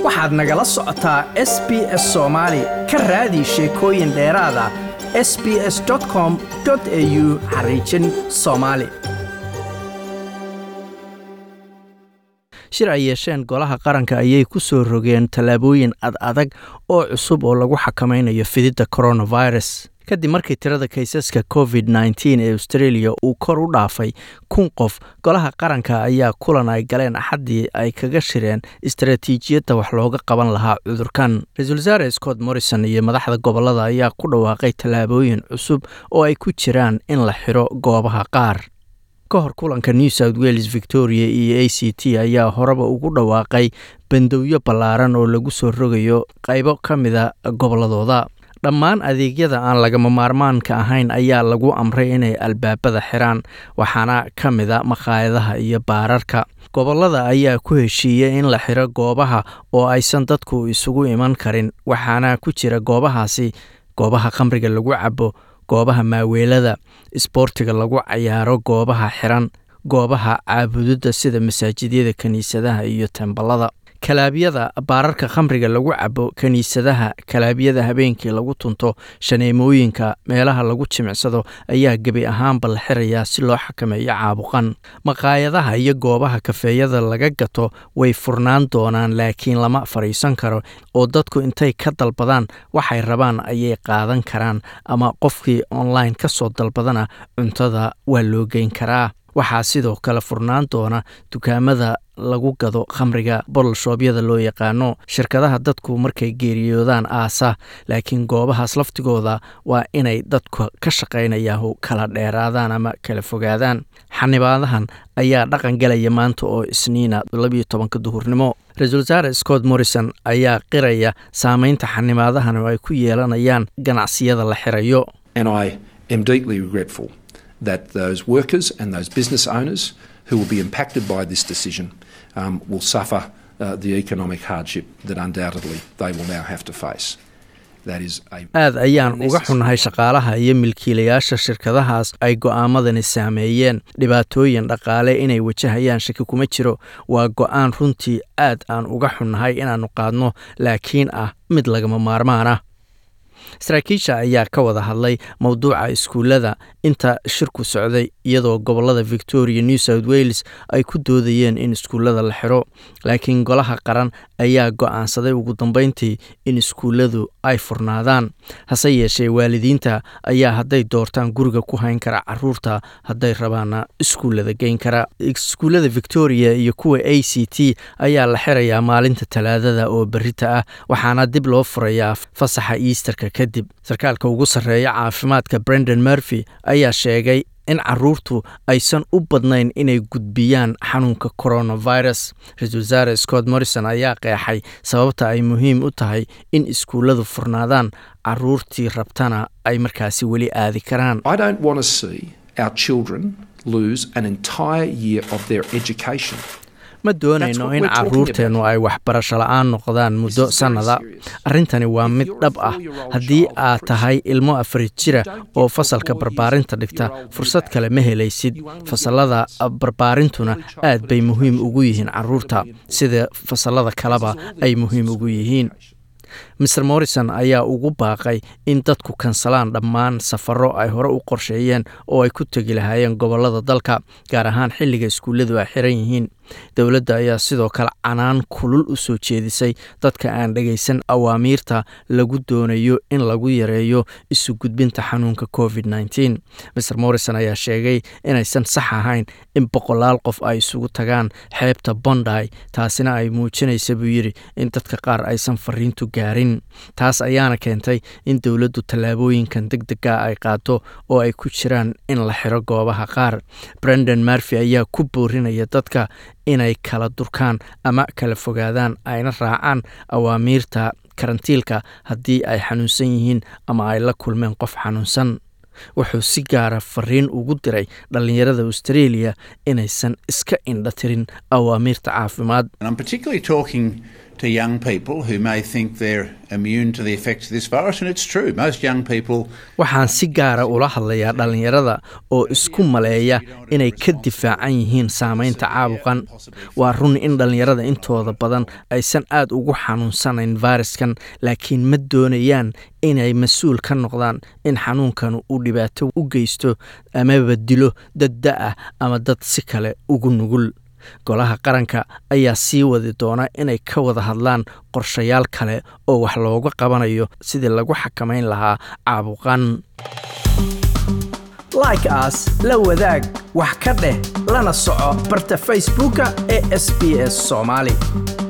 waxaad nagala socotaa s b s soomaali ka raadi sheekooyin dheeraada s b s com au xariijin soomaali shir ay yeesheen golaha qaranka ayay ku soo rogeen tallaabooyin ad adag oo cusub oo lagu xakamaynayo fididda coronavirus kadib markii tirada kaysaska covid nteen ee australia uu kor u dhaafay kun qof golaha qaranka ayaa kulan ay galeen axaddii ay kaga shireen istaraatiijiyadda wax looga qaban lahaa cudurkan ra-iisul wasaare scott morrison iyo madaxda gobolada ayaa ku dhawaaqay tallaabooyin cusub oo ay ku jiraan in la xiro goobaha qaar ka hor kulanka new south wales victoria iyo a c t ayaa horeba ugu dhawaaqay bandowyo ballaaran oo lagu soo rogayo qaybo ka mida gobolladooda dhammaan adeegyada aan lagama maarmaanka ahayn ayaa lagu amray inay albaabada xiraan waxaana ka mida makhaayadaha iyo baararka gobolada ayaa ku heshiiyey in la xiro goobaha oo aysan dadku isugu iman karin waxaana ku jira goobahaasi goobaha khamriga lagu cabo goobaha maaweelada isboortiga lagu cayaaro goobaha xiran goobaha caabudidda sida masaajidyada kiniisadaha iyo temballada kalaabyada baararka khamriga lagu cabo kiniisadaha kalaabyada habeenkii lagu tunto shaneemooyinka meelaha lagu jimicsado ayaa gebi ahaanba la xirayaa si loo xakameeyo caabuqan maqaayadaha iyo goobaha kafeeyada laga gato way furnaan doonaan laakiin lama fadhiisan karo oo dadku intay ka dalbadaan waxay rabaan ayay qaadan karaan ama qofkii online ka soo dalbadana cuntada waa loo geyn karaa waxaa sidoo kale furnaan doona dukaamada lagu gado khamriga bololshoobyada loo yaqaano shirkadaha dadku markay geeriyoodaan aasa laakiin goobahaas laftigooda waa inay dadku ka shaqaynayahu kala dheeraadaan ama kala fogaadaan xanibaadahan ayaa dhaqan galaya maanta oo isniina labiyo tobanka duhurnimo ra-iisul wasaare scott morrison ayaa qiraya saameynta xanibaadahan oo ay ku yeelanayaan ganacsiyada la xirayo that those workers and those business owners who will be impacted by this decision um, will suffer uh, the economic hardship that undoubtedly they will now have to face. aad ayaan uga xunnahay shaqaalaha iyo milkiilayaasha shirkadahaas ay go'aamadani saameeyeen dhibaatooyin dhaqaale inay wajahayaan shaki kuma jiro waa go'aan runtii aad aan uga xunnahay inaannu qaadno laakiin ah mid lagama maarmaan ah saraakiisha ayaa ka wada hadlay mowduuca iskuullada inta shirku socday iyadoo gobolada victoria new south wales ay ku doodayeen in iskuullada la xiro laakiin golaha qaran ayaa go'aansaday ugu dambeyntii in iskuulladu ay furnaadaan hase yeeshee waalidiinta ayaa hadday doortaan guriga ku hayn kara caruurta hadday rabaana iskuullada geyn kara iskuullada victoria iyo kuwa a c t ayaa la xirayaa maalinta talaadada oo berita ah waxaana dib loo furayaa fasaxa easterka kadib sarkaalka ugu sarreeya caafimaadka brendan murphy ayaa sheegay in caruurtu aysan u badnayn inay gudbiyaan xanuunka coronavirus ra-iisul wasaare scott morrison ayaa qeexay sababta ay muhiim u tahay in iskuulladu furnaadaan caruurtii rabtana ay markaasi weli aadi karaan ma doonayno in caruurteennu ay waxbarasho la-aan noqdaan muddo sannada arrintani waa mid dhab ah haddii aad tahay ilmo afari jira oo fasalka barbaarinta dhigta fursad kale ma helaysid fasallada barbaarintuna aad bay muhiim ugu yihiin caruurta sida fasallada kaleba ay muhiim ugu yihiin maer morrison ayaa ugu baaqay in dadku kansalaan dhammaan safaro ay hore u qorsheeyeen oo ay ku tegi lahaayeen gobolada dalka gaar ahaan xilliga iskuulladu ay xiran yihiin dowladda ayaa sidoo kale canaan kulul u soo jeedisay dadka aan dhegaysan awaamiirta lagu doonayo in lagu yareeyo isu gudbinta xanuunka covid nteen maer morrison ayaa sheegay inaysan sax ahayn in boqolaal qof ay isugu tagaan xeebta bonday taasina ay muujinaysa buu yidhi in dadka qaar aysan fariintu gaarin taas ayaana keentay in dowladdu tallaabooyinkan deg dega ay qaado oo ay ku jiraan in la xiro goobaha qaar brendan murphy ayaa ku boorinaya dadka inay kala durkaan ama kala fogaadaan ayna raacaan awaamiirta karantiilka haddii ay xanuunsan yihiin ama ay la kulmeen qof xanuunsan wuxuu si gaara fariin ugu diray dhallinyarada australia inaysan iska indha tirin awaamiirta caafimaad to young people who may think they're immune to the effects of this virus, and it's true. Most young people. waxaan si gaara ula hadlayaa dhallinyarada oo isku maleeya inay ka difaacan yihiin saamaynta caabuqan waa run in dhallinyarada intooda badan aysan aad ugu xanuunsanayn fayraskan laakiin ma doonayaan inay mas-uul ka noqdaan in xanuunkan uu dhibaato u geysto amaba dilo dad da-ah ama dad si kale ugu nugul golaha qaranka ayaa sii wadi doona inay ka wada hadlaan qorshayaal kale oo wax looga qabanayo sidii lagu xakamayn lahaa caabuqan like as la wadaag wax ka dheh lana soco barta facebooka ee sb s soomaali